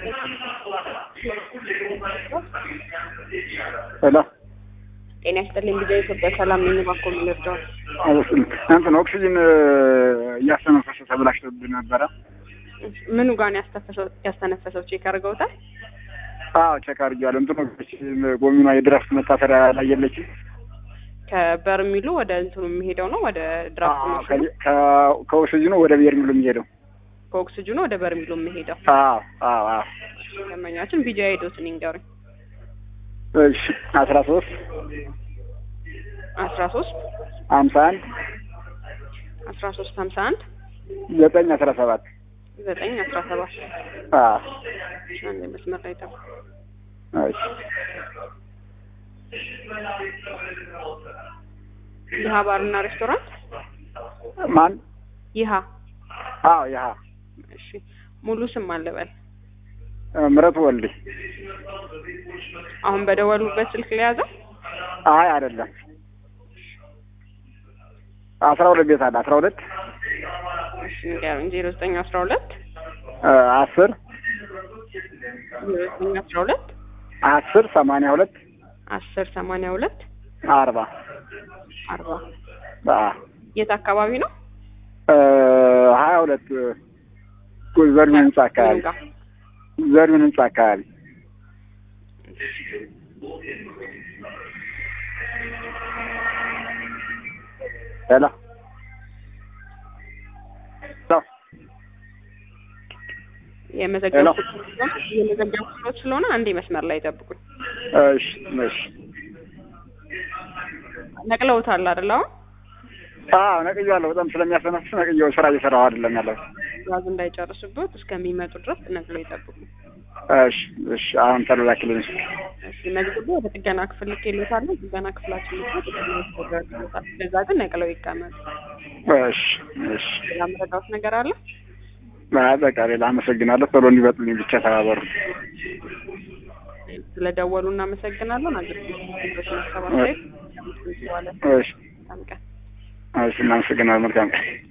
ሄሎ ጤና ይስጥልኝ። ጊዜ ኢትዮጵያ ሰላም ነኝ። እባክዎ ምን ልርዳዎት? እንትን ኦክሲጅን እያስተነፈሰ ተብላሽቶብን ነበረ። ምኑ ጋር ነው ያስተፈሰው ያስተነፈሰው? ቼክ አድርገውታል? አዎ ቼክ አድርጌዋለሁ። እንትኑ ጎሚኗ የድራፍት መታሰሪያ ላይ የለችም። ከበርሚሉ ወደ እንትኑ የሚሄደው ነው ወደ ድራፍት አዎ፣ ማሽኑ፣ ከ- ከ- ከኦክሲጅኑ ወደ ብሄር ሚሉ የሚሄደው ከኦክስጅኑ ወደ በርሚሉ የሚሄደው አዎ አዎ አዎ። ደንበኛችን ቢጃ ሄዶትን ይንገሩኝ። እሺ አስራ ሶስት አስራ ሶስት ሀምሳ አንድ አስራ ሶስት ሀምሳ አንድ ዘጠኝ አስራ ሰባት ዘጠኝ አስራ ሰባት አዎ አንድ መስመር ላይ ጠብቁ። እሺ ይሀ ባርና ሬስቶራንት ማን ይሀ አዎ ያሀ እሺ ሙሉ ስም አለበል ምረቱ ወልዴ አሁን በደወሉበት ስልክ ለያዘው አይ አይደለም አስራ ሁለት ቤት አለ አስራ ሁለት እሺ ንገሩኝ። ዜሮ ዘጠኝ አስራ ሁለት አስር ዜሮ ዘጠኝ አስራ ሁለት አስር ሰማንያ ሁለት አስር ሰማንያ ሁለት አርባ አርባ አዎ የት አካባቢ ነው? ሀያ ሁለት ዘሪሁን ህንጻ አካባቢ ምኑ ጋር? ዘሪሁን ህንጻ አካባቢ ሄሎ ሄሎ የመዘገብ የመዘገብ ክፍሎች ስለሆነ አንዴ መስመር ላይ ጠብቁኝ። እሺ እሺ ነቅለውታል አይደል? አሁን አዎ ነቅዬዋለሁ። በጣም ስለሚያስተነፍስ ነቅዬው ስራ እየሰራሁ አይደለም ያለው። ጋዝ እንዳይጨርስበት እስከሚመጡ ድረስ ነቅለው ይጠብቁ። እሺ እሺ አሁን ተላላክልኝ። እሺ መዝግቡ ወደ ጥገና ክፍል ልኬልዎታለሁ። ጥገና ክፍላችን ልኮ ጥገና ይደረግልዎታል። ለዛ ግን ነቅለው ይቀመጡ። እሺ እሺ ሌላ መረዳት ነገር አለ? አይ በቃ ሌላ አመሰግናለሁ። ቶሎ እንዲበጡልኝ ብቻ ተባበሩ። ስለደወሉ እናመሰግናለን። አገልግሎት ሰባሳይ እሺ ቀን እሺ እናመሰግናለን። መልካም ቀን